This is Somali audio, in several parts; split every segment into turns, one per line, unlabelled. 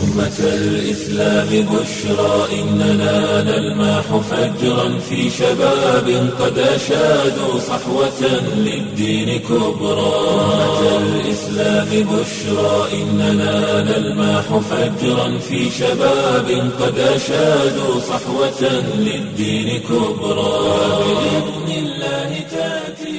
أمة الإسلام بشرى إننا نلمح فجرا في شباب قد أشادوا صحوة للدين كبرى أمة الإسلام بشرى إننا نلمح فجرا في شباب قد أشادوا صحوة للدين كبرى بإذن الله تأتي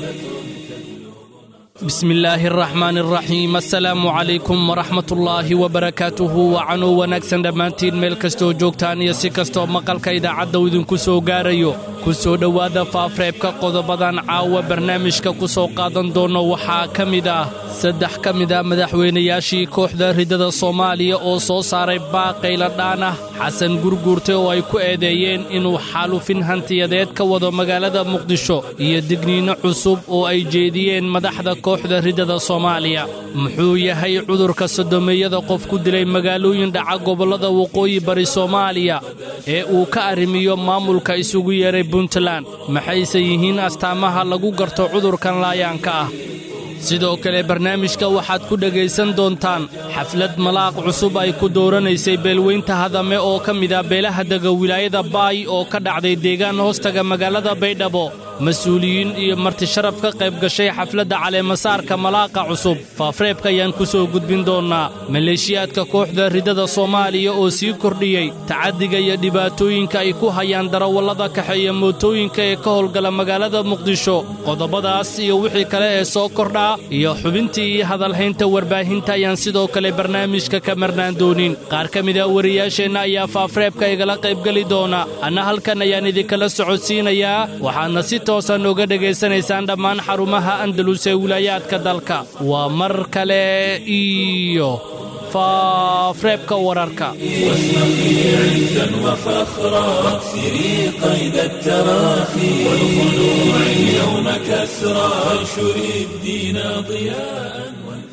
bismi illaahi araxmaan araxiim assalaamu calaykum waraxmatullaahi wabarakaatuhu wacanuu wanaagsan dhammaantiin meel kastoo joogtaan iyo si kastoo maqalka idaacadda uu idinku soo gaarayo ku soo dhowaada faafreebka qodobadan caawa barnaamijka ku soo qaadan doonno waxaa ka mid ah saddex ka mid a madaxweynayaashii kooxda riddada soomaaliya oo soo saaray baaqayla dhaan ah xasan gurguurte oo ay ku eedeeyeen inuu xaalufin hantiyadeed ka wado magaalada muqdisho iyo digniinno cusub oo ay jeediyeen madaxda kooxda riddada soomaaliya muxuu yahay cudurka sodomeeyada qof ku dilay magaalooyin dhaca gobollada waqooyi bari soomaaliya ee uu ka arrimiyo maamulka isugu yeeray puntland maxayse yihiin astaamaha lagu garto cudurkan laayaanka ah sidoo kale barnaamijka waxaad ku dhegaysan doontaan xaflad malaaq cusub ay ku dooranaysay beelweynta hadame oo ka mid ah beelaha dega wilaayada baay oo ka dhacday deegaan hoostaga magaalada baydhabo mas-uuliyiin iyo martisharaf ka qayb gashay xafladda caleemasaarka malaaqa cusub faafreebka ayaan ku soo gudbin doonnaa maleeshiyaadka kooxda riddada soomaaliya oo sii kordhiyey tacaddiga iyo dhibaatooyinka ay ku hayaan darawallada kaxeeya mootooyinka ee ka howlgala magaalada muqdisho qodobadaas iyo wixii kale ee soo kordhaa iyo xubintii iyo hadalhaynta warbaahinta ayaan sidoo kale barnaamijka ka marnaan doonin qaar ka mid a wariyaasheenna ayaa faafreebka igala qaybgeli doona anna halkan ayaan idinkala socodsiinayaa waxaadna si toosan uga dhegaysanaysaan dhammaan xarumaha andalus ee wilaayaadka dalka waa mar kale iyo faafreebka wararka
واشرقي عزا وفخرا واكسري قيد التراخي والخلوع اليوم كسرى وانشري الدين ضياء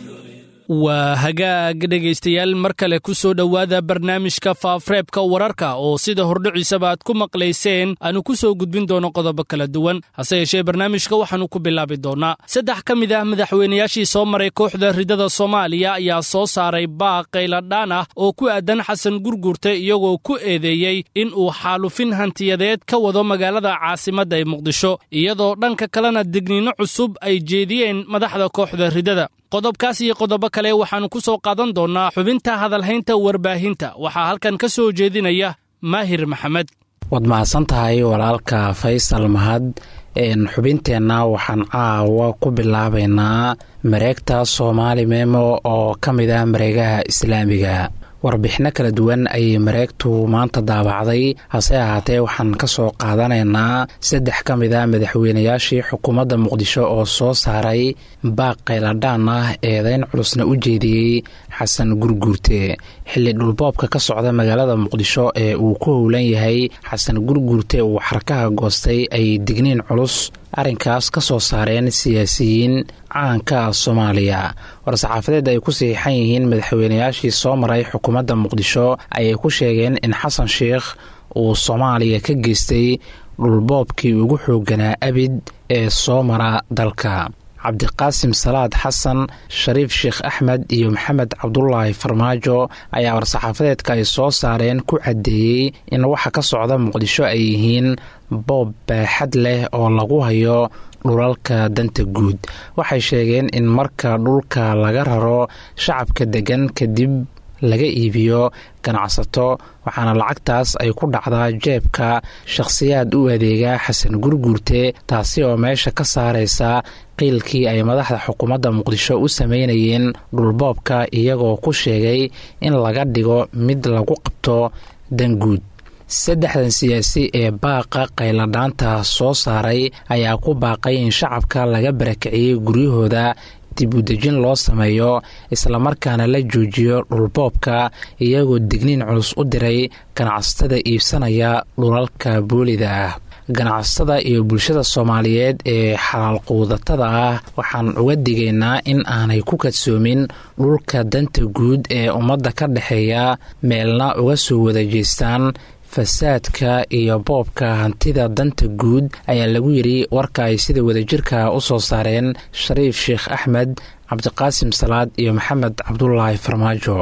waa hagaag dhegaystayaal mar kale ku soo dhowaada barnaamijka faafreebka wararka oo sida hordhiciisaba aad ku maqlayseen aanu ku soo gudbin doono qodobo kala duwan hase yeeshee barnaamijka waxaannu ku bilaabi doonnaa saddex ka mid ah madaxweynayaashii soo maray kooxda riddada soomaaliya ayaa soo saaray baaq qayladhaan ah oo ku aadan xasan gurgurte iyagoo ku eedeeyey in uu xaalufin hantiyadeed ka wado magaalada caasimadda ee muqdisho iyadoo dhanka kalena digniinno cusub ay jeediyeen madaxda kooxda riddada qodobkaas iyo qodobo kale waxaannu ku soo qaadan doonnaa xubinta hadalhaynta warbaahinta waxaa halkan ka soo jeedinaya maahir maxamed
waad mahadsan tahay walaalka faysal mahad xubinteenna waxaan caawa ku bilaabaynaa mareegta soomaali memo oo ka mid ah mareegaha islaamiga warbixinno kala duwan ayay mareegtu maanta daabacday hase ahaatee waxaan ka soo qaadanaynaa saddex ka mid a madaxweynayaashii xukuumadda muqdisho oo soo saaray baaq qayladhaan ah eedeyn culusna u jeediyey xasan gurguurte xilli dhulboobka ka socda magaalada muqdisho ee uu ku howlan yahay xasan gurguurte uu xarkaha goostay ay digniin culus arrinkaas ka soo saareen siyaasiyiin caanka soomaaliya war-saxaafadeed ay ku saxiixan yihiin madaxweynayaashii soo maray xukuumadda muqdisho ayay ku sheegeen in xasan sheikh uu soomaaliya ka geystay dhulboobkii ugu xoogganaa abid ee soo mara dalka cabdiqaasim salaad xasan shariif sheekh axmed iyo maxamed cabdulaahi farmaajo ayaa war-saxaafadeedka ay soo saareen ku caddeeyey in waxa ka socda muqdisho ay yihiin boob baaxad leh oo lagu hayo dhulalka danta guud waxay sheegeen in marka dhulka laga raro shacabka deggan kadib laga iibiyo ganacsato waxaana lacagtaas ay ku dhacdaa jeebka shakhsiyaad u adeega xasan gurguurte taasi oo meesha ka saaraysa qiilkii ay madaxda xukuumadda muqdisho u sameynayeen dhulboobka iyagoo ku sheegay in laga dhigo mid lagu qabto danguud saddexdan siyaasi ee baaqa qayladhaanta soo saaray ayaa ku baaqay in shacabka laga barakiciyey guryahooda dib udejin loo sameeyo islamarkaana la joojiyo dhulboobka iyagoo digniin culus u diray ganacsatada iibsanaya dhulalka boolida ah ganacsatada iyo bulshada soomaaliyeed ee xalaal quudatada ah waxaan uga digaynaa in aanay ku kadsoomin dhulka danta guud ee ummadda ka dhexeeya meelna uga soo wada jeestaan fasaadka iyo boobka hantida danta guud ayaa lagu yidhi warka ay sida wadajirka u soo saareen shariif sheekh axmed cabdiqaasim salaad iyo maxamed cabdulaahi farmaajo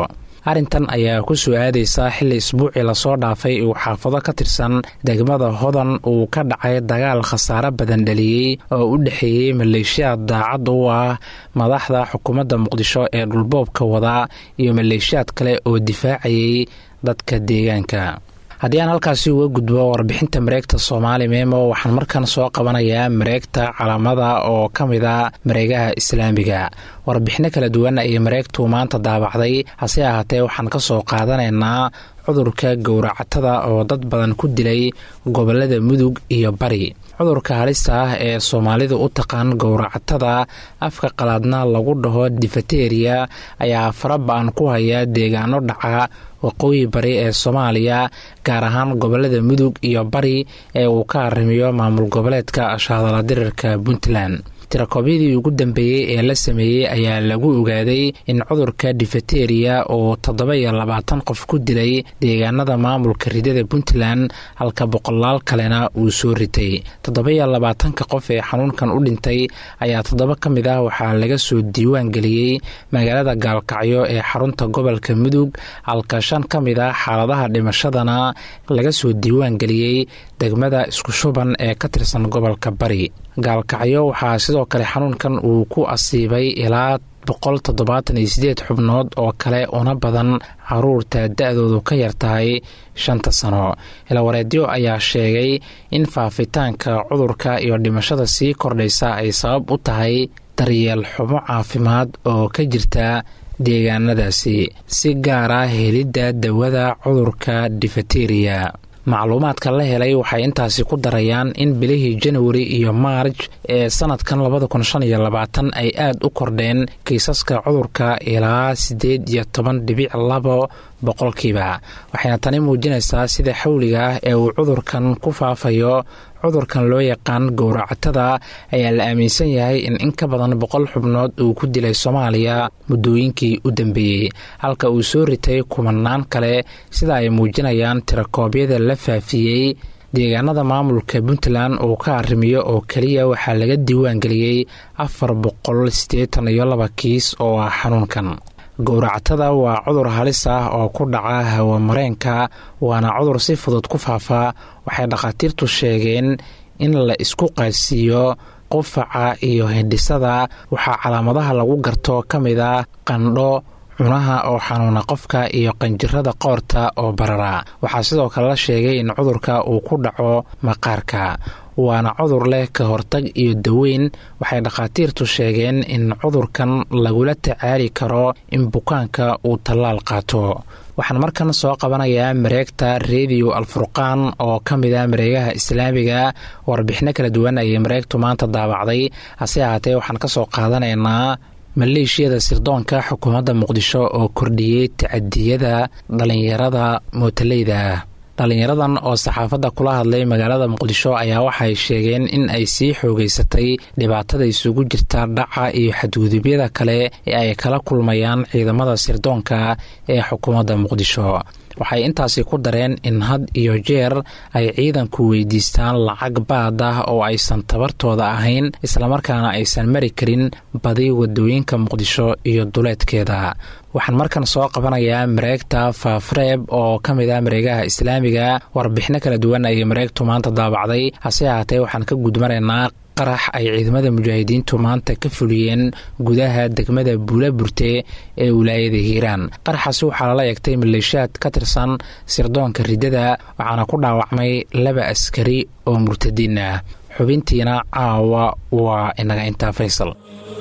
arrintan ayaa ku soo aadaysa xilli isbuucii lasoo dhaafay uu xaafado ka tirsan degmada hodan uu ka dhacay dagaal khasaare badan dhaliyey oo u dhexeeyey maleeshiyaad daacad u ah madaxda xukuumadda muqdisho ee dhulboobka wada iyo maleeshiyaad kale oo difaacayay dadka deegaanka haddii aan halkaasi uga gudbo warbixinta mareegta soomaali meemo waxaan markan soo qabanayaa mareegta calaamada oo ka mid a mareegaha islaamiga warbixino kala duwan ayay mareegtu maanta daabacday hase ahaatee waxaan ka soo qaadanaynaa cudurka gowracatada oo dad badan ku dilay gobolada mudug iyo bari cudurka halista ah ee soomaalidu u taqaan gowracatada afka qalaadna lagu dhaho difateriya ayaa faraba-an ku haya deegaano dhaca waqooyi bari ee soomaaliya gaar ahaan gobolada mudug iyo bari ee uu ka arrimiyo maamul goboleedka shaadala dirirka puntland tirakoobyadii ugu dambeeyey ee la sameeyey ayaa lagu ogaaday in cudurka difateriya uu toddoba iyo labaatan qof ku dilay deegaanada maamulka ridada puntland halka boqolaal kalena uu soo ritay toddoba iyo labaatanka qof ee xanuunkan u dhintay ayaa toddoba ka mid ah waxaa laga soo diiwaan geliyey magaalada gaalkacyo ee xarunta gobolka mudug halka shan ka mid ah xaaladaha dhimashadana laga soo diiwaan geliyey degmada isku shuban ee ka tirsan gobolka bari gaalkacyo waxaa sidoo kale xanuunkan uu ku asiibay ilaa boqol toddobaatan iyo sideed xubnood oo kale una badan caruurta da-doodu ka yar tahay shanta sano ilawareedyo ayaa sheegay in faafitaanka cudurka iyo dhimashada sii kordhaysa ay sabab u tahay daryeel xumo caafimaad oo ka jirta deegaanadaasi si gaar ah helidda dawada cudurka difateriya macluumaadka la helay waxay intaasi ku darayaan in bilihii januari iyo maarj ee sanadkan labada kun shan iyo labaatan ay aada u kordheen kiisaska cudurka ilaa siddeed iyo toban dhibic labo boqolkiiba waxayna tani muujinaysaa sida xawliga ah ee uu cudurkan ku faafayo cudurkan loo yaqaan gowracatada ayaa la aaminsan yahay in in ka badan boqol xubnood uu ku dilay soomaaliya muddooyinkii u dambeeyey halka uu soo ritay kumanaan kale sida ay muujinayaan tirakoobyada la faafiyey deegaanada maamulka puntland uu ka arrimiyo oo keliya waxaa laga diiwaangeliyey afar boqol siddeetan iyo laba kiis oo ah xanuunkan gowracatada waa cudur halis ah oo ku dhaca hawamareenka waana cudur si fudud ku faafa waxay dhakhaatiirtu sheegeen in la isku qaadsiiyo qufaca iyo hindhisada waxaa calaamadaha lagu garto ka mid a qandho cunaha oo xanuuna qofka iyo qanjirada qoorta oo barara waxaa sidoo kale la sheegay in cudurka uu ku dhaco maqaarka waana cudur leh ka hortag iyo daweyn waxay dhakhaatiirtu sheegeen in cudurkan lagula tacaali karo in bukaanka uu tallaal qaato waxaan markan soo qabanayaa mareegta rediyo alfurqaan oo ka mid ah mareegaha islaamiga warbixino kala duwan ayay mareegtu maanta daabacday hase ahaatee waxaan ka soo qaadanaynaa maleeshiyada sirdoonka xukuumadda muqdisho oo kordhiyey tacadiyada dhallinyarada mootaleyda ah dhallinyaradan oo saxaafadda kula hadlay magaalada muqdisho ayaa waxay sheegeen in ay sii xoogeysatay dhibaatada isugu jirta dhaca iyo xadgudubyada kale ee ay kala kulmayaan ciidamada sirdoonka ee xukuumadda muqdisho waxay intaasi ku dareen in had iyo jeer ay ciidanku weydiistaan lacag baad ah oo aysan tabartooda ahayn islamarkaana aysan mari karin badi wadooyinka muqdisho iyo duleedkeeda waxaan markan soo qabanayaa mareegta faafreeb oo ka mid ah mareegaha islaamiga warbixino kala duwan ayay mareegtu maanta daabacday hase ahaatee waxaan ka gudmaraynaa qarax ay ciidamada mujaahidiintu maanta ka fuliyeen gudaha degmada buula burte ee wilaayada hiiraan qaraxaasi waxaa lala eegtay maleeshiyaad ka tirsan sirdoonka riddada waxaana ku dhaawacmay laba askari oo murtadiin ah xubintiina caawa waa inaga intaa faysal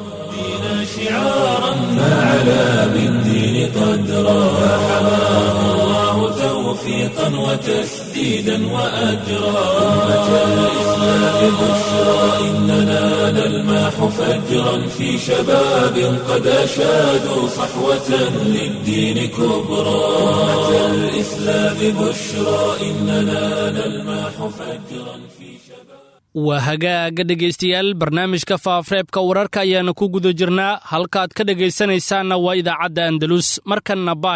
شعارا فعلى بالدين قدرا فحماه الله توفيقا وتسديدا وأجرا أمة الإسلام بشرى إننا نلماح فجرا في شباب قد أشادوا صحوة للدين كبرى أمة الإسلام بشرى إننا نلماح فجرا في شباب
waa hagaaga dhegaystayaal barnaamijka faafreebka wararka ayaana ku guda jirnaa halkaad ka dhegaysanaysaanna waa idaacadda andalus markanna baay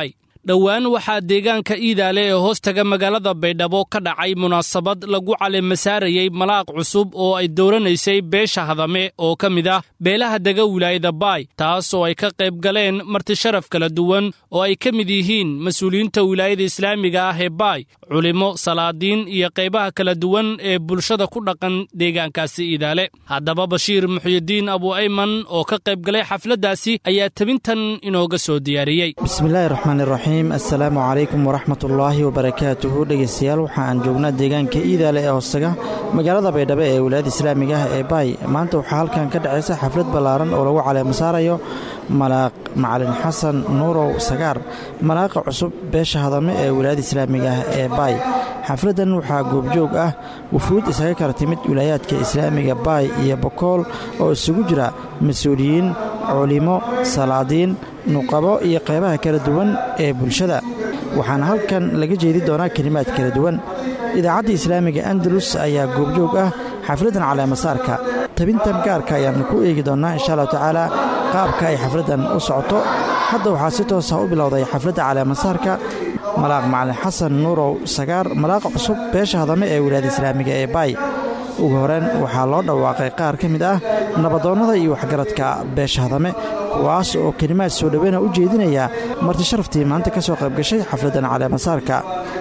dhowaan waxaa deegaanka iidaale ee hoostaga magaalada baydhabo ka dhacay munaasabad lagu caleemasaarayey malaaq cusub oo ay dooranaysay beesha hadame oo ka mid ah beelaha dega wilaayada baay taas oo ay ka qayb galeen martisharaf kala duwan oo ay ka mid yihiin mas-uuliyiinta wilaayada islaamiga ah ee baay culimo salaadiin iyo qaybaha kala duwan ee bulshada ku dhaqan deegaankaasi iidaale haddaba bashiir muxyidiin abu ayman oo ka qayb galay xafladdaasi ayaa tebintan inooga soo diyaariyey
bismillaahi raxmaan iraxiim assalaamu calaykum waraxmatullaahi wabarakaatuhu dhegeystayaal waxa aan joognaa deegaanka iidaale ee hoostaga magaalada baydhabo ee wilaayada islaamiga ah ee baay maanta waxaa halkan ka dhacaysa xaflad ballaaran oo lagu caleemasaarayo malaaq macalin xasan nuurow sagaar malaaqa cusub beesha hadame ee wilaayada islaamiga ah ee baay xafladdan waxaa goobjoog ah wufuud isaga kala timid wilaayaadka islaamiga baay iyo bokool oo isugu jira mas-uuliyiin culimo salaadiin nuqabo iyo qaybaha kala duwan ee bulshada waxaana halkan laga jeedi doonaa kelimaad kala duwan idaacadda islaamiga andalus ayaa goobjoog ah xafladdan caleemasaarka tabintan gaarka ayaannu ku eegi doonnaa insha allahu tacaala qaabka ay xafladdan u socoto hadda waxaa si toosa u bilowday xafladda caleemasaarka malaaq macalin xasan nuurow sagaar malaaqa cusub beesha hadame ee wilaayada islaamiga ee baay ugu horeen waxaa loo dhawaaqay qaar ka mid ah nabadoonnada iyo waxgaradka beesha hadame kuwaas oo kelimaad soo dhoweyna u jeedinaya martisharaftii maanta ka soo qaybgashay xafladdan caleemasaarka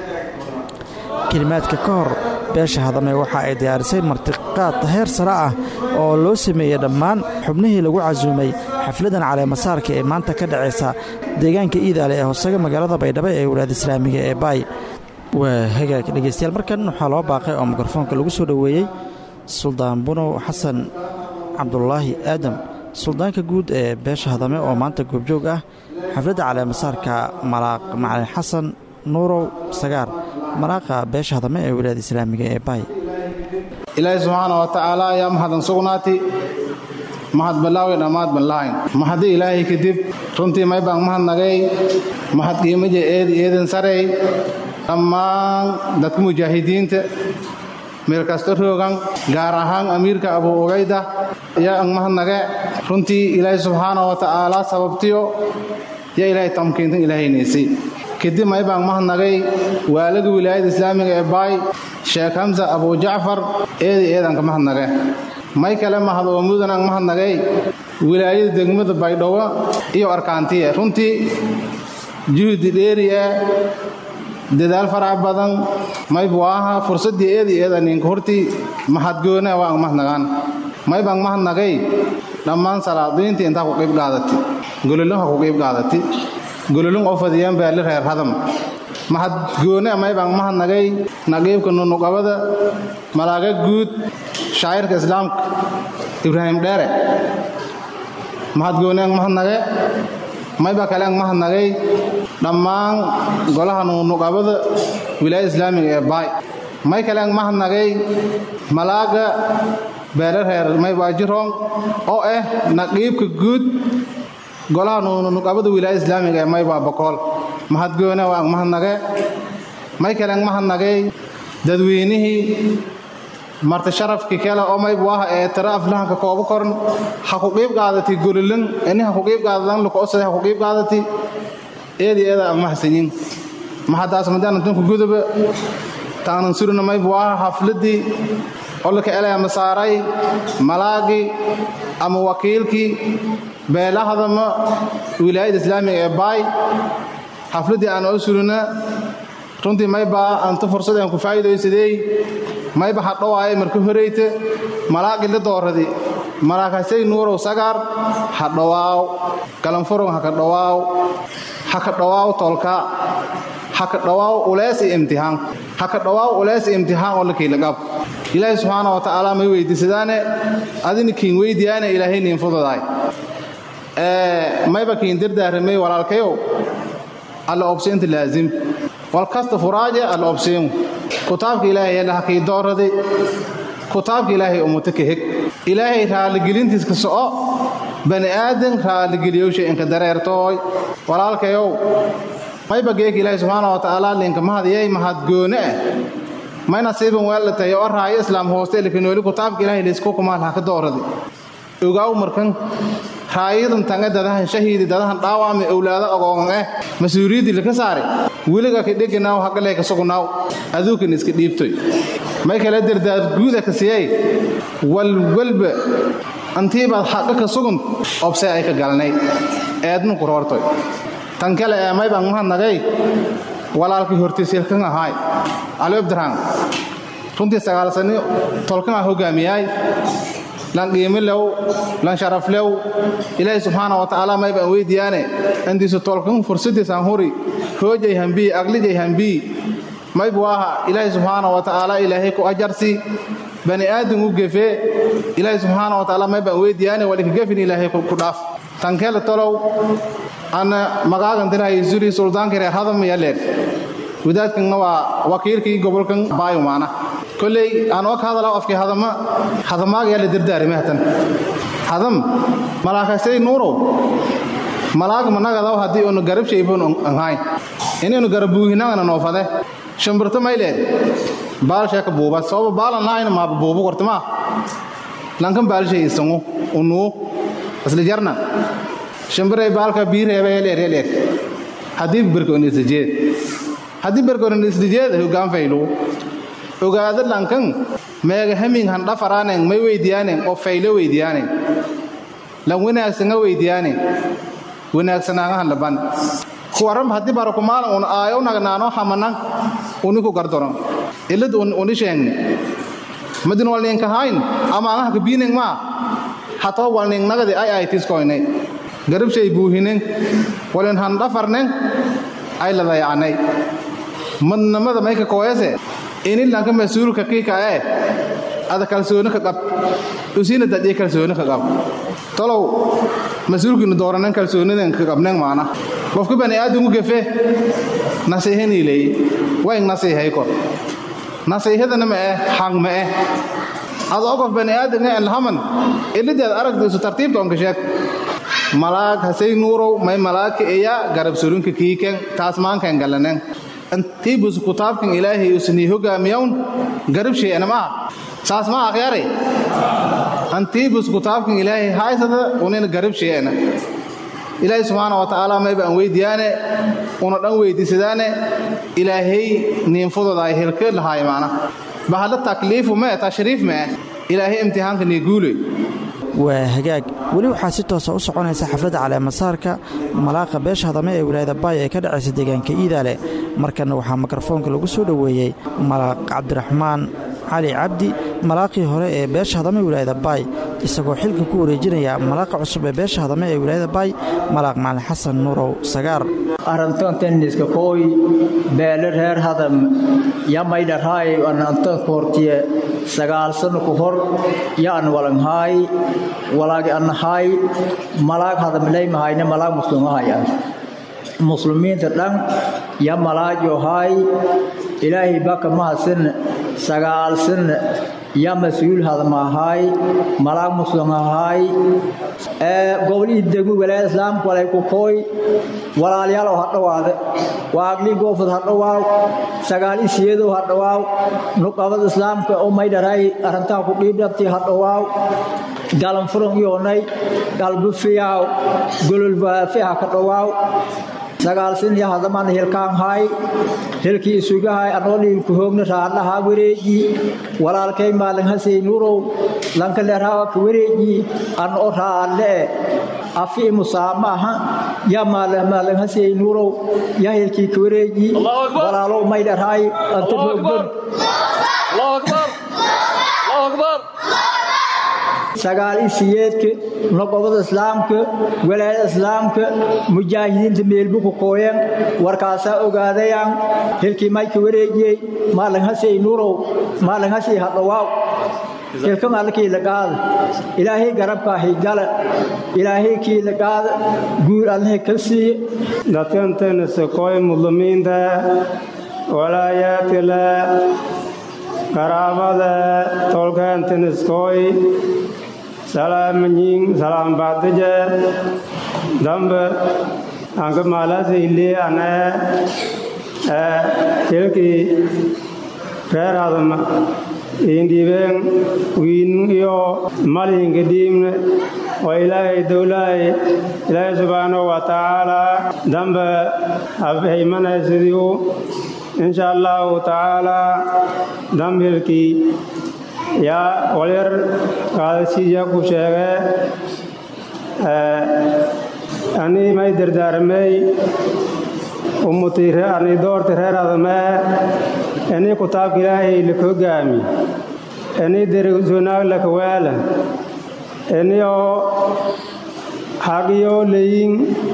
kelimaadka ka hor beesha hadame waxa ay diyaarisay martiqaad heer sare ah oo loo sameeyey dhammaan xubnihii lagu casuumay xafladdan caleemasaarka ee maanta ka dhacaysa deegaanka iidaale ee hoosaga magaalada baydhabo ee wilaayada islaamiga ee baay waa hagaag dhegeystayaal markan waxaa loo baaqay oo mikrofoonka lagu soo dhoweeyey suldaan bunow xasan cabdulaahi aadam suldaanka guud ee beesha hadame oo maanta goobjoog ah xafladda caleemasaarka malaaq macalin xasan nuurow sagaar malaaqa beesha hadame ee wilaayada islaamiga ee baay
ilaahay subxaana wa tacaala ayaa mahaddan sugnaati mahad ballaawi dhammaad ballahayn mahadi ilaahay kadib runtii may baan mahadnagay mahad qiimaja eedi eedan sarey dhammaan dadka mujaahidiinta meel kasta roogan gaar ahaan amiirka abu ugayda ayaa ang mahadnage runtii ilaahay subxaana wa tacaala sababtiyo yaa ilaahay tamkiintan ilaahaynaysay kadib may baan mahadnagay waalaga wilaayada islaamiga ee baay sheekh hamsa abu jacfar eedi eedanka mahadnage may kale mahad oo mudan ang mahadnagay wilaayada degmada baydhabo iyo arkaantiye runtii juhdi dheeriye dadaal farac badan maybu aha fursaddii eedi eedaninka hortii mahadgoone waa ang mahadnagaan maybang mahadnagay dhammaan salaadiintii intaa ku qiib qaadati gololonha ku qiib qaadati gololon oo fadiyaan baali reer hadam mahadgoone maybang mahadnagay naqiibka nunuqabada malaaga guud shaacirka islaamka ibraahim dheere mahadgoone ang mahadnage mayba kale ang mahadnagay dhammaan golaha nunuqabada wilaayada islaamiga ee baay may kale ang mahadnagay malaaga beere reer maybaajiroong oo ah naqiibka guud golaha nunuqabada wilaayada islaamiga ee maybaa bokool mahadgoone waa ang mahadnage may kale ang mahadnagay dadweynihii marti sharafkii kale oo maybu ah ee tira aflahanka kooba koran ha ku qiib qaadati golilan ini ha ku qiib qaadadan lukoosade ha ku qiib qaadati eedi eeda ang mahadsanyin mahadaas madaan dunka guduba taanan surina maybu ah hafladii olka elaya masaaray malaagii ama wakiilkii beelahadama wilaayada islaamiga ee baay xafladii aan oo surina runtii maybaa anta fursad aan ku faa'iidaysadey mayba hadhowaayay marka horeyte malaaqi la dooradi malaakasay nuurow sagaar ha dhowaaw galanfurong haka dhowaaw haka dhowaaw tolka haka dhowaaw ulees iyo imtixaan haka dhowaaw ulees iyo imtixaan oo la kiilagab ilaahay subxaana wa tacaala may weydiisadaane adina kiin weydiyaane ilaahay niin fududaay mayba kiin dardaaramay walaalkayow alla obseynta laazim walkasta furaaje alla obseemu kutaabka ilaahay yadhaha kii dooradi kutaabka ilaahay umuta ka heg ilaahay raalligelintiis ka soco bani aadan raalligeliyowsha inka dareertooy walaalkayow mayba geeka ilaahay subxaana wa tacaala linka mahadiyay mahadgoone ah may nasiiban weellatay oo raayo islaam hooste likanooli kutaabka ilaahay laysku kumaal ha ka dooradi ogaaw markan raayadan tange dadahan shahiidi dadahan dhaawaami owlaado agoogan eh mas-uuliyaddii laka saare weliga ka dheganaaw hagalee ka sugnaaw aduukan iska dhiibtoy may kala dardaad guuda ka siyay walwalba antiibaad xaqa ka sugun obse ay ka galnay eednu ku roortoy tan kale ee may baan mahadnagay walaalkii hortiisilkan ahaay cali abdiraan runtii sagaal sani tolkan ah hogaamiyaay lan qiimilew lan sharaflew ilaahay subxaana wa tacaala may baan weydiyaane andiisu tolkan fursadiisan huri hoojay hambii aglijay hambii maybu aha ilaahay subxaana wa tacaala ilaahay ku ajarsi bani aadam u gefe ilaahay subxaana wa tacaala may baan weydiyaane walika gefin ilaahay ku dhaaf tankele tolow ana magaagantinay zuri suldaanka reer hadam iyo leer wadaadkanna waa wakiilkii gobolkan baayumaana kolley aan oo ka hadala afkii hadama hadamaaga la dardaarime hatan hadam malaakasay nuurow malaag managadaw haddii unu garab shaybon anhayn inaynu garabuuhinagana noofade shimbirto mayleed baalsheeka buuba sababa baalan lahayna maaba buubu kortimaa lankan baalshay isangu unuu asli jarna shimbiray baalka biireeba eleer eleer haddii berkonisdijeed haddii berkonisdijeed hogaan faylu ogaado lankan meega hamin han dhafaraaneng may weydiyaaneng oo faylo weydiyaaneng lan wanaagsanga weydiyaaneng wanaagsanaangahan laban kuwaram haddii barakumaalan un aayo nagnaano hamanan uniku gardoron ilad uni sheeng madin walninkahayn ama angaha kabiineng maa hatoo walning nagadi ay ay tiskoynay garabshay buuhinen walin han dhafarnen ay ladayacnay madnamada mayka kooyase ini lanka mas-uulka kiika ee ada kalsooni ka qab usina dadii kalsooni ka qab tolow mas-uulkiinu dooranen kalsooniden ka qabnen maana qofka bani aadamku gefe nasiihaniiley wayn nasiihay kor nasiihadana ma eh hang ma eh adoo qof bani aadamka elhaman ilideed aragdiisu tartiibta onka sheeg malaag hasay nuurow may malaagka iya garab surunka kiiken taas maankan galanen antibus kutaabkan ilaahay usnii hogaamiyawn garab shee'ana maa saas ma akhyare antibus kutaabkan ilaahay haysada unina garab shee'ana ilaahay subxaana wa tacaala may baan weydiyaane una dhan weydiisadaane ilaahay niinfudooda ay helka lahaay maana bahalla takliifu mee tashriif mee ilaahay imtixaanka nii guuley
waa hagaag weli waxaa si toosa u soconaysa xafladda caleemasaarka malaaqa beesha hadame ee wilaayada baay ee ka dhacaysa deegaanka iidaale markanna waxaa mikrofoonka lagu soo dhoweeyey malaaq cabdiraxmaan cali cabdi malaaqii hore ee beesha hadame wilaayada baay isagoo xilka ku wareejinaya malaaqa cusub ee beesha hadame ee wilaayada baay malaaq macalin xasan nuurow sagaar
arantan tenniska kooy beele reer hadam yamaydharhaay anantan koortiye sagaal sano ku hor yaan walanghaay walaagi annahaay malaag hadamleymahayne malaag muslimahaya muslimiinta dhan ya malaajo haay ilaahay baka mahasin sagaal sin ya mas-uul hadmahaay malaag muslimahaay gobolihii degmo walaayada islaamka walay ku kooy walaalyaalow ha dhowaade waaglii goofod ha dhowaaw sagaal isiyeedow ha dhowaaw nuqabada islaamka oo maydharay arrintaa ku dhiibdhabtii ha dhowaaw galanfuran yoonay galbu fiyaaw gololbaafi ha ka dhowaaw sagaalsin iyo hadaman hilkaan haay hilkii isugahay anoo dhiilku hoogna raadlahaa wareeji walaalkay maalin hasay nurow lanka leerhaa ka wareeji anoo raadle afi musaamaha ya maalin hasay nurow ya hilkii ka wareeji walaalow maydharhaay anta roogban sagaal isiyeedka noqobada islaamka walaayada islaamka mujaahidiinta meelbuku kooyan warkaasaa ogaadayaan hilkii mayka wareejiyey maalin hasay nurow maalin hasay hadhowaaw hilkan allakii laqaada ilaahay garabkaahi gala ilaahay kii laqaada guur allahi ka siiye
datantanasakooy muslimiinta walaayaatila qaraabada tolkaantaniskooy salaamanyin salaambaadije dambe anka maalasayli ane tilkii reer hadama iindiibeen wiin iyo malinka dhiimne waa ilaahay dowlahay ilaahay subxaanahu wa tacaalaa dambe habhaymanaysidiu insha allahu tacaalaa dambhilkii yaa walyar qaadasiiya ku sheege anii may dardaaramey umutii ani doorti reer adamee inii kutaabka ilaahay laka hogaami inii derisunaag laka weela iniyoo hagyoo leyin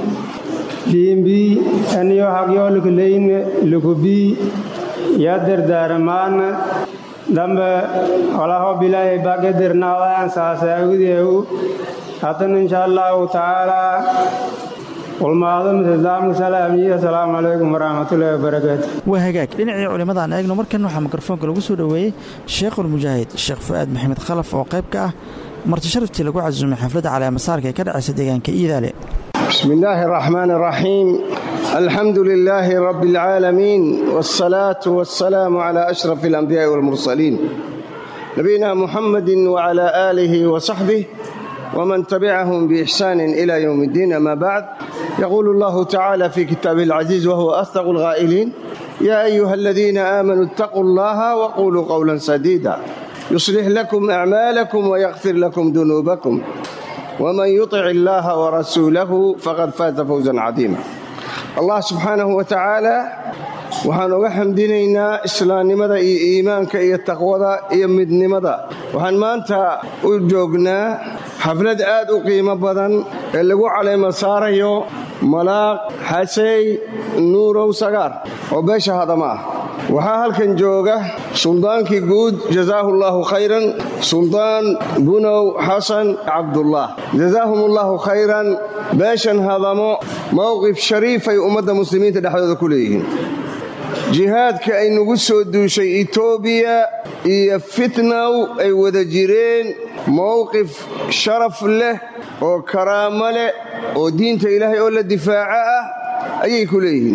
liimbi iniyoo hagyoo laka leyin lakubii yaa dardaaramaan dambe walaho bilaahay bagedirnaadaan saasaagudeehu haddana insha allahu tacaalaa ulmaado mislaamka salaamiyo asalaamu calaykum waraxmatullaahi wabarakaatu
waa hagaag dhinacii culimmada aan eegno markan waxaa mikrofoonka lagu soo dhoweeyey sheekhulmujaahid sheekh fu'aad maxamed khalaf oo qayb ka ah marti sharaftii lagu casuumay xafladda caleemasaarka ee ka dhacaysa deegaanka iidaale
بسم الله الرحمن الرحيم الحمد لله رب العالمين والصلاة والسلام على أشرف الأنبياء والمرسلين نبينا محمد وعلى آله وصحبه ومن تبعهم بإحسان إلى يوم الدين أما بعد يقول الله تعالى في كتابه العزيز وهو أصدق الغائلين يا أيها الذين آمنوا اتقوا الله وقولوا قولا سديدا يصلح لكم أعمالكم ويغفر لكم ذنوبكم ومن يطع الله ورسوله فقد فاز فوزا عظيما الله سبحانه وتعالى waxaan uga xamdinaynaa islaamnimada iyo iimaanka iyo taqwada iyo midnimada waxaan maanta u joognaa xaflad aad u qiimo badan ee lagu caleema saarayo malaaq xasey nuurow sagaar oo beesha hadama ah waxaa halkan jooga suldaankii guud jazaahu allaahu khayran suldaan bunow xasan cabdullah jazaahum allaahu khayran beeshan hadamo mowqif shariifay ummadda muslimiinta dhexdooda ku leeyihiin jihaadka ay nagu soo duushay etoobiya iyo fitnaw ay wada jireen mowqif sharaf leh oo karaamo leh oo diinta ilaahay oo la difaaco ah ayay ku leeyihiin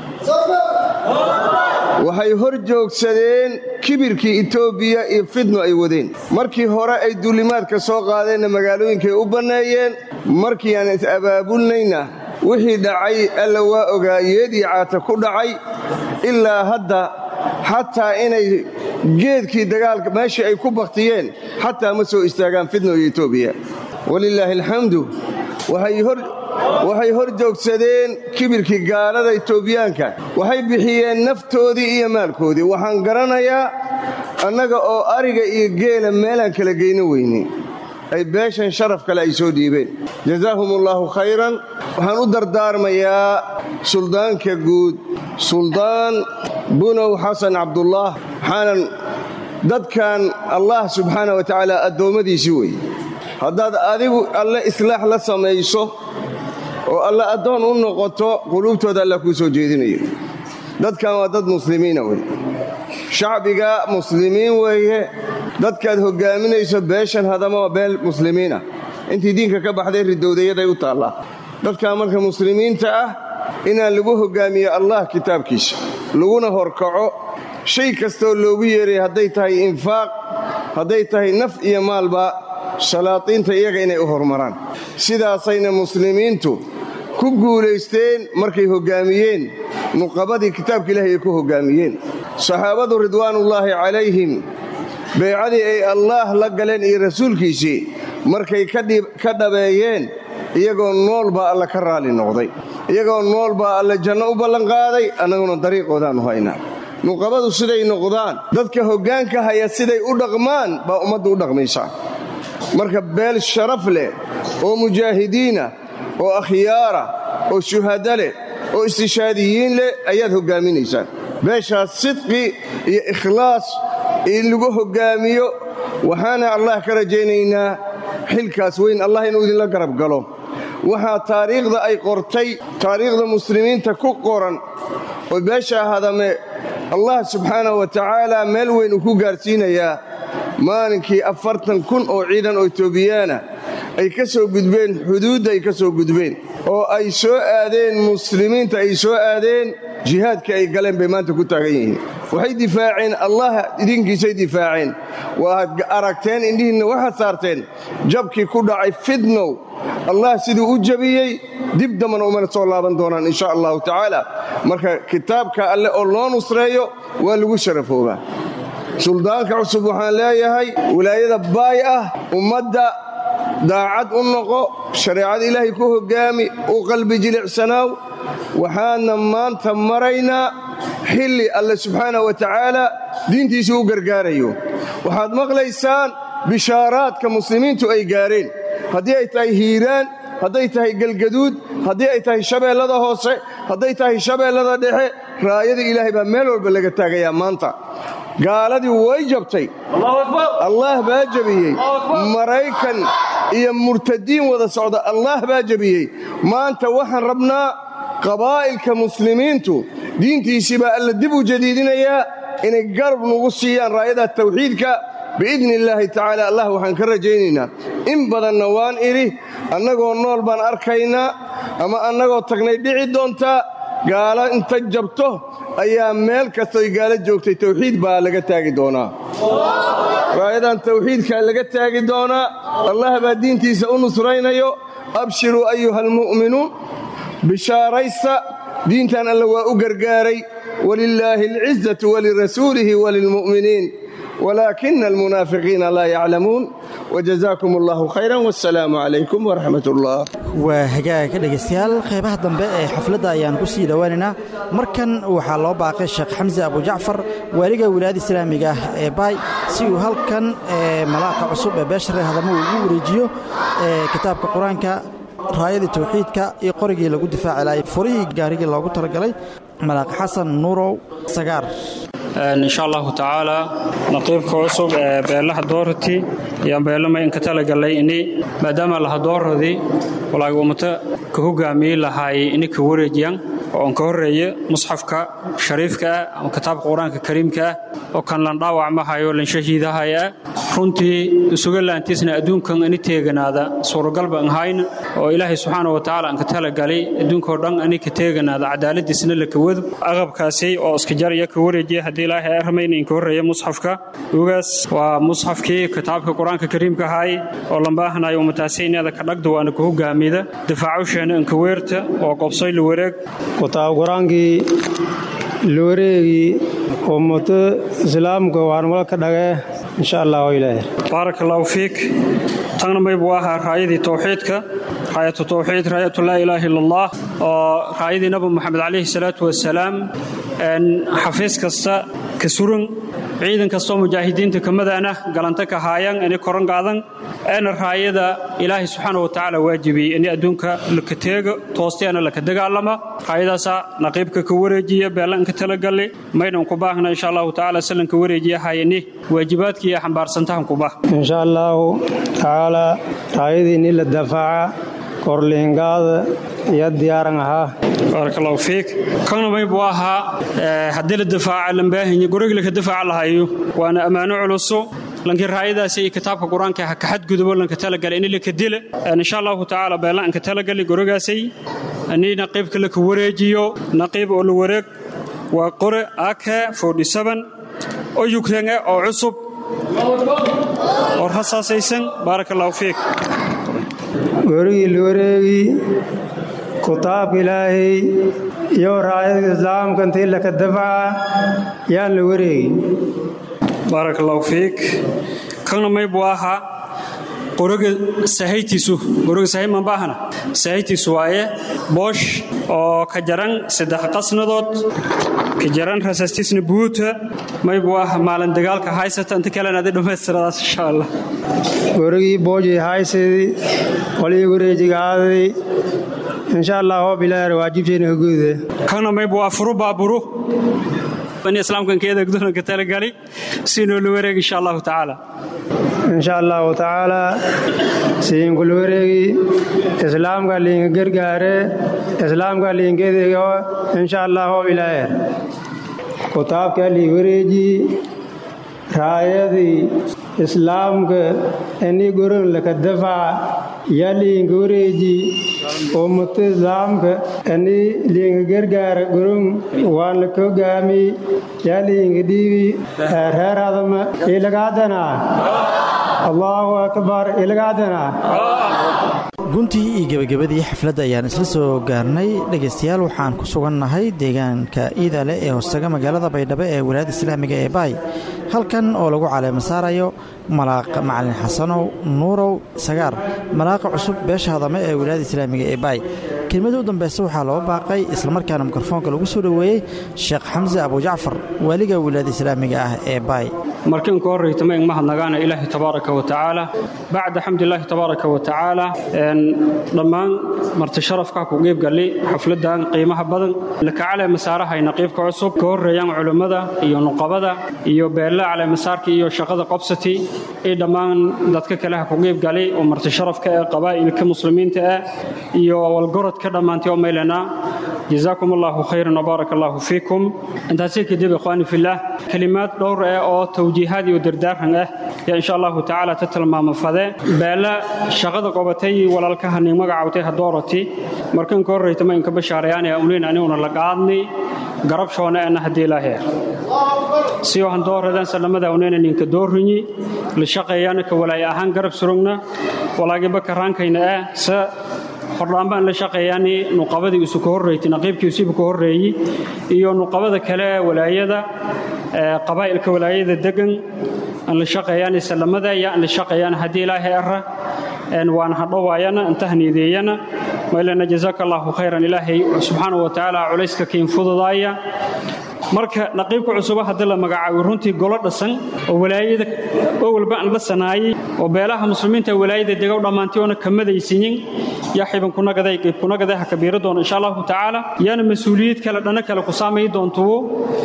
waxay hor joogsadeen kibirkii etoobiya iyo fitno ay wadeen markii hore ay duulimaadka soo qaadeenna magaalooyinkay u banneeyeen markii aan is-abaabulnayna wixii dhacay alla waa ogaa yeedii caata ku dhacay ilaa hadda xataa inay geedkii dagaalka meeshii ay ku baktiyeen xataa ma soo istaagaan fitno iyo etoobiya walilaahi alxamdu waxay hor joogsadeen kibirkii gaalada etoobiyaanka waxay bixiyeen naftoodii iyo maalkoodii waxaan garanayaa annaga oo ariga iyo geela meelaan kala geyno weyne ay beeshan sharaf kale ay soo dhiibeen jazaahum allaahu khayran waxaan u dardaarmayaa suldaanka guud suldaan bunow xasan cabdullaah waxaanan dadkan allah subxaana wa tacaala addoommadiisii weeye haddaad adigu alle islaax la samayso oo alle addoon u noqoto quluubtooda alla kuu soo jeedinayo dadkan waa dad muslimiina wey shacbiga muslimiin weeye dadkaad hoggaaminayso beeshan hadama waa beel muslimiinah intii diinka ka baxday ridowdayaday u taallaa dadkaa marka muslimiinta ah inaan lagu hoggaamiyo allah kitaabkiisa laguna horkaco shay kastooo loogu yeeray hadday tahay infaaq hadday tahay naf iyo maalba salaadiinta iyaga inay u hormaraan sidaasayna muslimiintu ku guulaysteen markay hoggaamiyeen nuqabadii kitaabka ilaahay ay ku hoggaamiyeen saxaabadu ridwaanullaahi calayhim beecadii ay allaah la galeen iyo rasuulkiisii markay ka dhabeeyeen iyagoo nool baa alla ka raali noqday iyagoo nool baa alla janno u ballanqaaday annaguna dariiqoodaannu haynaa nuqabadu siday noqdaan dadka hoggaanka haya siday u dhaqmaan baa ummaddu u dhaqmaysaa marka beel sharaf leh oo mujaahidiinah oo akhyaara oo shuhada leh oo istishaadiyiin leh ayaad hoggaaminaysaan beeshaas sidqi iyo ikhlaas in lagu hoggaamiyo waxaana allah ka rajaynaynaa xilkaas weyn allah inuu idinla garab galo waxaa taariikhda ay qortay taariikhda muslimiinta ku qoran oo beeshaa hadame allah subxaanahu wa tacaala meel weyn uu ku gaarsiinayaa maalinkii afartan kun oo ciidan oo etoobiyaana ay ka soo gudbeen xuduudda ay ka soo gudbeen oo ay soo aadeen muslimiinta ay soo aadeen jihaadka ay galeen bay maanta ku taagan yihiin waxay difaaceen allah idinkiisay difaaceen waaad aragteen indhihiinna waxaad saarteen jabkii ku dhacay fidnow allah siduu u jebiyey dib dambana umana soo laaban doonaan insha allahu tacaala marka kitaabka alle oo loo nusreeyo waa lagu sharafoobaa suldaanka cusub waxaan leeyahay wilaayada baay ah ummadda daacad u noqo shareecada ilaahay ku hoggaami u qalbi jilicsanaaw waxaadna maanta maraynaa xilli alle subxaana wa tacaala diintiisa u gargaarayo waxaad maqlaysaan bishaaraadka muslimiintu ay gaareen haddii ay tahay hiiraan hadday tahay galgaduud haddii ay tahay shabeellada hoose hadday tahay shabeellada dhexe raayada ilaahay baa meel walba laga taagayaa maanta gaaladii way jabtay allaah baa jebiyey maraykan iyo murtadiin wada socda allaah baa jebiyey maanta waxaan rabnaa qabaa'ilka muslimiintu diintiisii baa alla dib u jadiidinayaa inay garab nugu siiyaan raayada tawxiidka biidni illaahi tacaala allah waxaan ka rajaynaynaa in badanna waan idhi annagoo nool baan arkaynaa ama annagoo tagnay dhici doontaa gaalo inta jabto ayaa meel kastoy gaalo joogtay tawxiid baa laga taagi doonaa raayadan tawxiidkaa laga taagi doonaa allah baa diintiisa u nusraynayo abshiruu ayuha almu'minuun bishaaraysta diintan alla waa u gargaaray walilaahi alcizatu walirasuulihi walilmu'miniin walaakina almunaafiqiina laa yaclamuun wajazaakum allahu khayran wassalaamu calaykum waraxmat ullah
waa hagaaga dhegaystayaal qaybaha dambe ee xafladda ayaan ku sii dhowaanaynaa markan waxaa loo baaqay sheekh xamse abujacfar waaliga wilaayada islaamiga ah ee baay si uu halkan malaaqa cusub ee beeshare hadamo uu ugu wareejiyo kitaabka qur-aanka raayadii tawxiidka iyo qorigii lagu difaaci lahay furihii gaarigii loogu talagalay malaaq xasan nuurow sagaar
insha allahu tacaala naqiibka cusub ee beelaha doorati ayaan beelama inka talagalay ini maadaama laha dooradii walaagi ummata ka hogaamiyey lahaay ini ka wareejiyan oo aan ka horreeye musxafka shariifka ah ama kitaabka qur-aanka kariimka ah oo kan lan dhaawacmahayo lan shahiidahaya runtii isuga laantiisna adduunkan ani teeganaada suuragalba an hayna oo ilaahay subxaana wa tacaala aan ka talagalay adduunkao dhan ani ka teeganaada cadaaladiisna la kawado aqabkaasi oo iska jaraya ka wareejiya haddii ilaahay ay ramayna inka horreeya musxafka ugaas waa musxafkii kitaabka qur-aanka kariimka ahay oo lambaahanayo ummataasi inaada ka dhagda waana ka hogaamida difaacusheena inka weerta oo qobsoy la wareeg
kutaab qur-aankii looreegii ummato islaamka waan walka dhagee insha allah ilaahay
baarak allahu fiik tagna maybu ahaa raayadii towxiidka raayatu towxiid raayatu laa ilaaha illa allah oo raayadii nabi moxamed calayhi salaatu wasalaam xafiis kasta ka suran ciidan kastoo mujaahidiinta kamadaana galanta ka haayan ini koran qaadan eena raayada ilaahay subxaana wa tacaala waajibiyey ini adduunka laka teega toosteena laka dagaalama raayadaasaa naqiibka ka wareejiya beelanka talagalli maydhan ku baahna insha allahu tacaala sallanka wareejiya hayani waajibaadkii iyo xambaarsantahan kuba
insha allahu tacaala raayadii ini la dafaaca korliingaada iyo diyaaran ahaa
baarak allahu fiik kana may buu ahaa haddii la difaaca lambaahinya gurigii laka difaaca lahayo waana ammaano culuso lankii raayadaasi iyo kitaabka qur-aanka ha ka xadgudubo lanka talagalay ini laka dila insha allahu tacaala beelaan ka talagali gurigaasay ini naqiibka laka wareejiyo naqiib oo la wareeg waa qore ake oo yukrang oo cusub oo rasaasaysan baarak allahu fiik
gorigii la wareegi kutaabka ilaahay iyo raayadka islaamka intii laka dafaca yaan la wareegi
baarak allahu fiik kana may buu ahaa qoriga sahaytiisu qoriga sahay manbaahana sahaytiisu waaye boosh oo ka jaran saddex qasnadood ka jaran rasastiisna buuta may buu ah maalin dagaalka haysata inta kalena adi dhammaystiradaas insha allah
gorigii boojii haysadii qolihii wareejigaaday insha allah hoob ilaahar waajibteena hoguude
kana may buu ah furu baaburu bani islaamkan keeda ka talagali siinoo la wareeg insha allahu tacaala
insha allahu tacaala siinkula wareegi islaamka liinka gargaare islaamka liinkedeego insha allah hoob ilaahar kutaabka lii wareeji raayadii islaamka ini goron laka dafaca yaa liinka wareeji ummata islaamka ani liinga gargaara gurun waan la kogaami yaa liinga dhiibi reer hadama ilagaadana allaahu akbar ilagaadana
guntii iyo gebagabadii xafladda ayaan isla soo gaarnay dhegaystayaal waxaan ku sugannahay deegaanka iidale ee hoostaga magaalada baydhabo ee wilaayadda islaamiga ee baay halkan oo lagu caleema saarayo malaaq macalin xasanow nuurow sagaar malaaqa cusub beesha hadame ee wilaayadda islaamiga ee baay kelmadii u dambaysa waxaa loo baaqay islamarkaana mikrofoonka lagu soo dhoweeyey sheekh xamse abujacfar waaliga wilaayadda islaamiga ah ee baay
markiin ka horraytama in mahadnagaana ilaahi tabaaraka wa tacaala bacda xamdilaahi tabaaraka wa tacaala dhammaan marti sharafka ku qiibgalli xafladdan qiimaha badan lakacale masaarahay naqiibka cusub ka horreeyaan culummada iyo nuqabada iyo beella cale masaarka iyo shaqada qobsati iyo dhammaan dadka kaleha ku qiibgali oo marti sharafka ee qabaa'ilka muslimiinta ah iyo walgorodka dhammaantay oo maylana جزاكم الله خيرا وبارك الله فيكم انت كدب اخواني في الله كلمات دور او توجيهات ودردارن اه يا ان شاء الله تعالى تتلمام فده بالا شقده قبتي walaalkahani magacaawtay hadoorati markan ka horreeytama in ka bashaarayaan ee uleen aniguna la qaadnay garab shoona ana hadii ilaahay si waxaan dooradan salamada uleen ninka doorinyi la shaqeeyana ka walaay ahaan garab surugna walaagiba karaankayna ah sa hordhaan baan la shaqeeyaani nuqabadii isu ka horreeytay naqiibkii isuba ka horreeyey iyo nuqabada kale walaayada qabaa'ilka walaayada degan aan la shaqeeyaani salamada iyo aan la shaqeeyaan haddii ilaahay ara waan hadhowaayana intahniideeyana maylana jazaaka allahu khayran ilaahay subxaanahu wa tacaala culayska kiin fududaaya marka naqiibka cusuba haddii la magacaabo runtii golo dhasan oo walaayada oo walba aan dhasanaayey oo beelaha muslimiinta walaayada degow dhammaantay oona kamadaysiyin yaa xiban kunagaday qayb kunagaday ha kabiira doona insha allahu tacaala yaana mas-uuliyad kale dhana kale ku saamayi doontuwo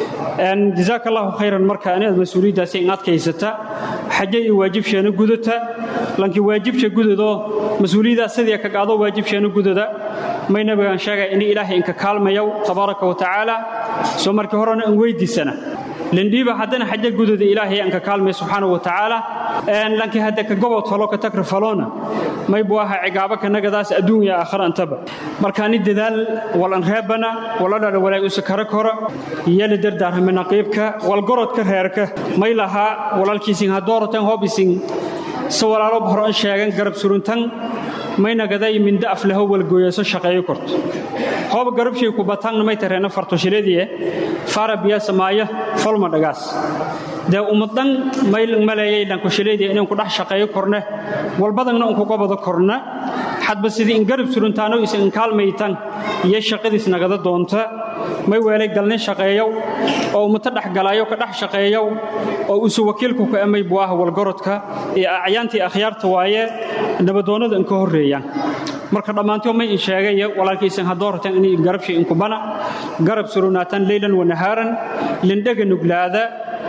jazaaka allahu khayran marka inaad mas-uuliyaddaasi in adkaysata xaje iyo waajibsheena gudata lankii waajibsha gudadoo mas-uuliyaddaas sidii ka qaado waajibsheena gudada may nabigaan sheegay in ilaahay inka kaalmayow tabaaraka wa tacaala soo markii horena in weydiisana lindhiiba haddana xaje gudada ilaahay anka kaalmay subxaanahu wa tacaala lankii hadda ka gobod falo ka tagra falona may buu ahaa cigaabo kanagadaas adduun iyo aakhira antaba markaani dadaal walan reebana wala dhadha walaay usa kara kora iyo la dardaarhame naqiibka walgorodka reerka may lahaa walaalkiisin hadooratan hoobisin se walaalo hor an sheegan garab suruntan maynagaday minda aflaho walgooyaso shaqeeyo korto hoob garabshay ku bataanna may tareena fartoshiladie fara biya samaaya folma dhagaas dee ummadan mayl maleeyay dhankoshiladii inaan ku dhex shaqeeyo korne walbadanna un kuga bado korna xadba sidii in garab suruntaano is in kaalmaytan iyo shaqadiis nagada doonta may weelay galnin shaqeeyow oo ummata dhexgalaayo ka dhex shaqeeyow oo isu wakiilku ka amay buu ah walgorodka iyo acyaantii akhyaarta waaye nabadoonnada in ka horreeyaan marka dhammaantoo may in sheegay walaalkiisan hadooratan inay garabshay inkubana garab surunaatan leylan wanahaaran lindhaga nuglaada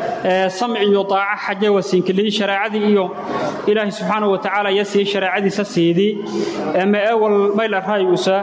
samci iyo daaca xaje wasiinkiliyi shareecadii iyo ilaahay subxaana wa tacaala ya siiyey shareecadiisa siidii ma ewal mayla raayuusa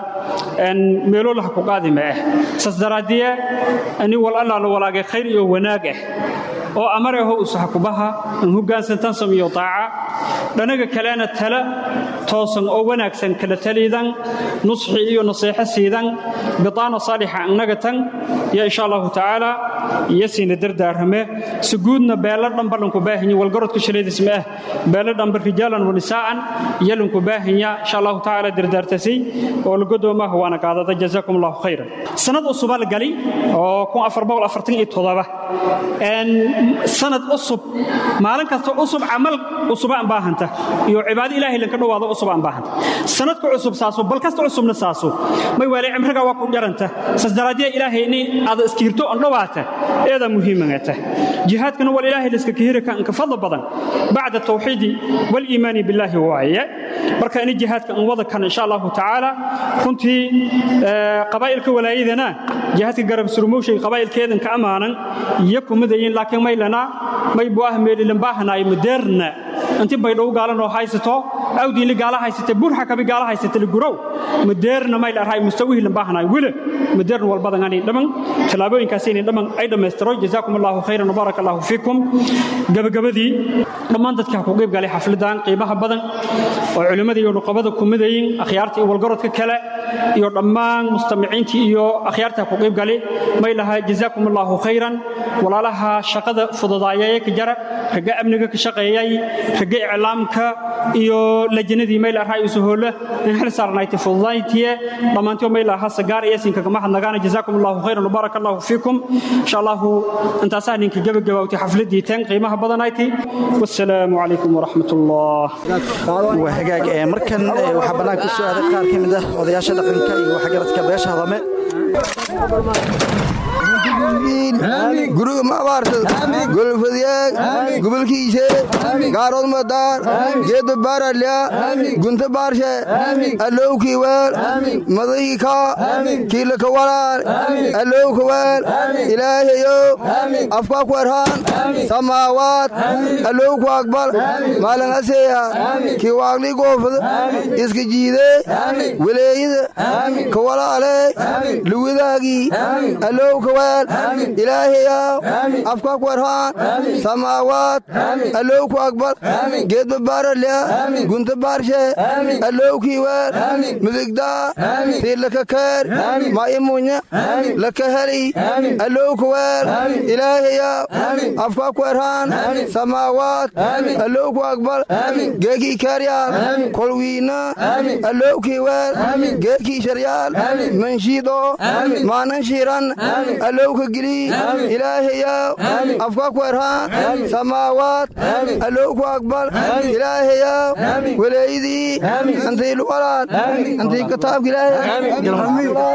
meelolaha ku qaadi ma ah saas daraaddiye ani wal allaala walaagay khayr iyo wanaag ah oo amareho usaxkubaha in hoggaansantan samiyo daaca dhanaga kalena tala toosan oo wanaagsan kala taliidan nusxi iyo naseexo siidan bidaana saalixa annaga tan ya insha allahu tacaala iyo siina dardaarame si guudna beelo dhanba lanku baahinya walgarodka shalaydiis ma ah beelo dhanba rijaalan wa nisaa'an iyo lanku baahinya insha allahu tacaala dardaartasay oo lagodoomaha waana qaadada jazaakum allahu khayran sanad cusuba la gali oo sanad cusub maalin kasta cusub camal cusuba aan baahanta iyo cibaado ilaahay lanka dhowaado cusub aan baahanta sanadka cusub saaso bal kasta cusubna saaso may waalay cimriga waa ku dharanta saas daraadiya ilaahay inay aad iskiirto on dhowaata eeda muhiimangata jihaadkana wal ilaahay liska kahiri ka inka fadla badan bacda tawxiidi wal iimaani billaahi waaye marka ini jihaadka an wada kan insha allahu tacaala runtii qabaa'ilka walaayadana jihaadka garab surmowshay qabaa'ilkeedan ka ammaanan iyo kumadayin laakiin maylana may buu ah meelilan baahanaay madeerna inti baydhow gaalan oo haysato awdiinli gaala haysata burxa kabi gaala haysata ligurow madeerna may dhahay mustawihii lambaahanay wile madeerna walbadan ani dhaman tallaabooyinkaasini dhaman ay dhammaystiro jazaakum allahu khayran wabaaraka allahu fiikum gabagabadii dhammaan dadka ku qayb galay xafladan qiimaha badan oo culimmada iyo nuqabada ku midayin akhyaarta iyo walgarodka kale iyo dhammaan mustamiciintii iyo akhyaarta ku qayb galay may lahaa jazaakum allahu khayran walaalaha shaqada fududaayay ka jara raga amniga ka shaqeeyay raga iclaamka iyo lajnadii may lahaa isu hoola in xil saarnayti fududayntiye dhammaantii may lahaa sagaar iyo sinka kama hadnagaana jazaakum allahu khayran wabaaraka allahu fiikum insha allahu intaasaa ninka gabagabawtay xafladii tan qiimaha badanayti wassalaamu calaykum waraxmat ullah
waa hagaag ee markan ee waxaa bannaanka ku soo aaday qaar ka mid ah odayaasha dhaqanka iyo waxgaradka beesha hadame
guriga ma abaarsad golfadyaag gobolkiise gaarood madaar geedba baaralya gunta baarshe allowkii weel madahii kaa kiilaka walaal allowka weel ilaahayow afkaa ku erhaan samaawaad allowku aqbal maalin aseeya kii waaqlii goofada iska jiide weleeyada ka walaale luwidaagii allowka weel ilaahayow afkaa ku erhaan samaawaad allowku aqbal geedba baaralya gunta baarshe allowkii weel midigdaa tiirlaka keer maa'imunya laka heli allowka weel ilaahayow afkaa ku erhaan samaawaad allowku aqbal geekii kaaryaal kolwiina allowkii weel geedkii sharyaal manshiido maanan shiiran allowka geli ilaahayow afkaa ku erhaan samaawaad allowku aqbal ilaahayow weleeyadii antiilu walaad antii kitaabka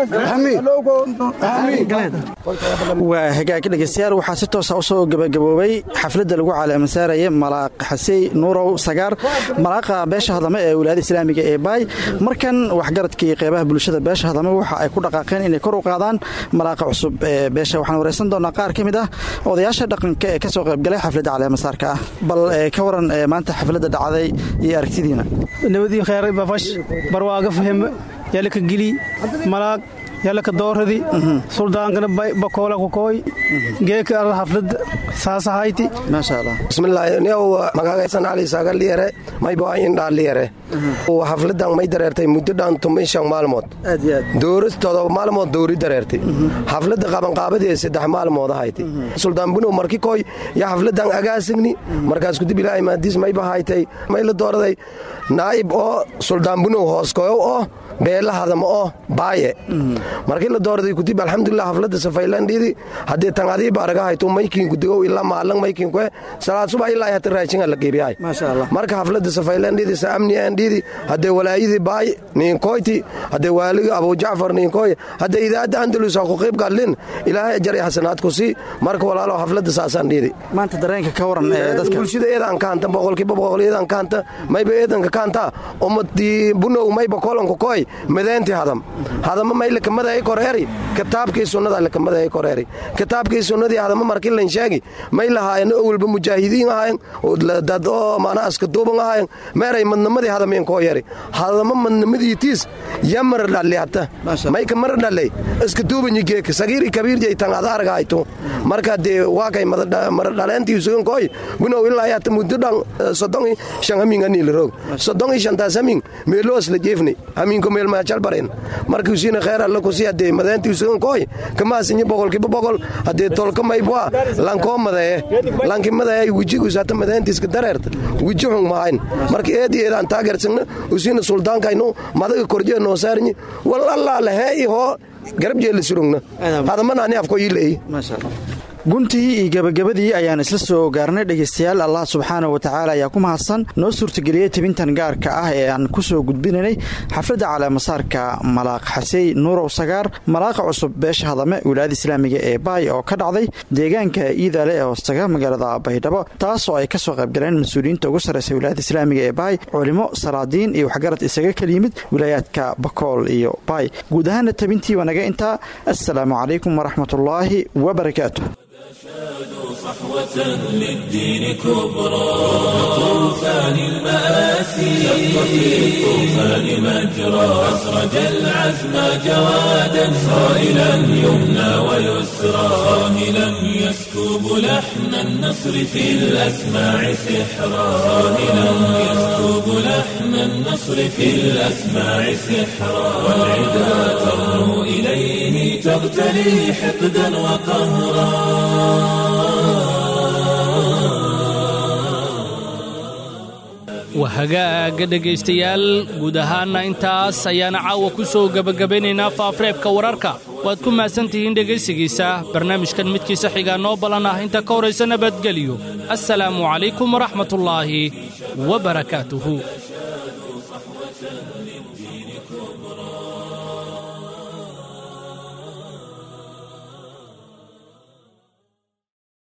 waa hagaag dhegeystayaal waxaa si toosa u soo gebagaboobay xafladda lagu calaamasaaraya malaaq xasey nuurow sagaar malaaqa beesha hadame ee wilaayada islaamiga ee baay markan waxgaradka iyo qeybaha bulshada beesha hadame waxa ay ku dhaqaaqeen inay kor u qaadaan malaaqa cusub ee beesha waxaan wareysan doonaa qaar ka mid ah odayaasha dhaqanka ee ka soo qaybgalay xafladda caleemasaarka ah bal ka waran maanta xafladda dhacday iyo aragtidiina
nabadii khayr bafash barwaaga fahem yalaka gili malaag yalaka dooradi suldaankana bakoola kukooy geeka arda haflada saasahayti
maasha allah
bismillaahi niyow magagaysan cali saaga liyare mayba indhaa liyare hafladan may dareertay muddo dhan tumin shan maalmood
aad iyo aad
dowris todoba maalmood dowri dareertay xafladda qabanqaabadee saddex maalmood ahayti suldaan bunow marki koy ya xafladan agaasigni markaas kudib ilaahay maadiis mayba haytay may la dooraday naa'ib oo suldaan bunow hooskoyow oo beela hadama oo baaye markii la dooraday kudib alxamdulilah xafladda safaylandhidi haddee tan adiiba araga hayto maykiinku digow ilaa maalang maykiinkue salaad subax ilaa hata raashinga la geebiyahay
maasha allah
marka xafladda safaylandhidi sa amni aandhidi haddee walaayadii baay niinkoyti haddee waaliga abujacfar niinkoy haddee idaadda andalus ha ku qayb gadlin ilaahay ajar iyo xasanaad ku sii marka walaalo xafladda saasaan dhidi
maanta dareenka ka waran ee dadka
bulshada eedan kaanta boqolkiiba boqol eedan kaanta mayba eedanka kaanta ummadii bunow mayba kolanku koy madeenti hadam hadama may lakamadahay koreeri kitaabkii sunnada lakamadahay koreeri kitaabkii sunnadii hadama markii lan sheegi may lahaayeen owalba mujaahidiin ahayen dad oo maana aska duuban ahayen meeray madnamadii hadameen koo yeri hadama madnamadiitiis yamar dhalle hata may kamar dhalle iska duubanyi geeka sagiiri kabiir jay tan ada argahayto marka dee waa kay mara dhaleentii sugan kooy bunow ilaa hata muddo dhan soddon i shan hamin aniila roog soddon i shantaas hamin meeloos la jeefni haminko meel maacalbaren markiisiina kheyr alla kusi haddee madeentii sugan kooy kamaasinyi boqolkiiba boqol haddee tolka maybwa lankoo madeye lanki madeye wejigus hata madeentiiska dareerta weji xung mahayn marka eedi eedaan taageersagna usiina suldaankaynu madaga korjee noo saarnyi wal allaa lahee i hoo garab jeella surugna hadamana ani afko ii leey
maasha allah guntii iyo gebagabadii ayaan isla soo gaarnay dhegaystayaal allah subxaana wa tacaala ayaa ku mahadsan noo suurtageliyey tibintan gaarka ah ee aan ku soo gudbinaynay xafladda caleemasaarka malaaq xasey nuurow sagaar malaaqa cusub beesha hadame wilaayada islaamiga ee baay oo ka dhacday deegaanka iidaale ee hoostaga magaalada baydhabo taas oo ay ka soo qaybgaleen mas-uuliyiinta ugu sarreysa wilaayada islaamiga ee baay culimo salaadiin iyo waxgarad isaga kala yimid wilaayaadka bakool iyo baay guud ahaana tabintii wanaga intaa assalaamu calaykum waraxmatullaahi wabarakaatu
صحوة للدين كبرى طوفان المآسي شق في الطوفان مجرى أسرج العزم جوادا صائلا يمنى ويسرى صاهلا يسكب لحن النصر في الأسماع سحرا صاهلا يسكب لحن النصر في الأسماع سحرا والعدا ترنو إليه تغتلي حقدا
wahagaaga dhegaystayaal guud ahaanna intaas ayaana caawa ku soo gebagabeynaynaa faafreebka wararka waad ku mahadsantihiin dhegaysigiisa barnaamijkan midkiisa xigaa noo ballan ah inta ka horaysa nabadgeliyo assalaamu calaykum waraxmatullaahi wa barakaatuhu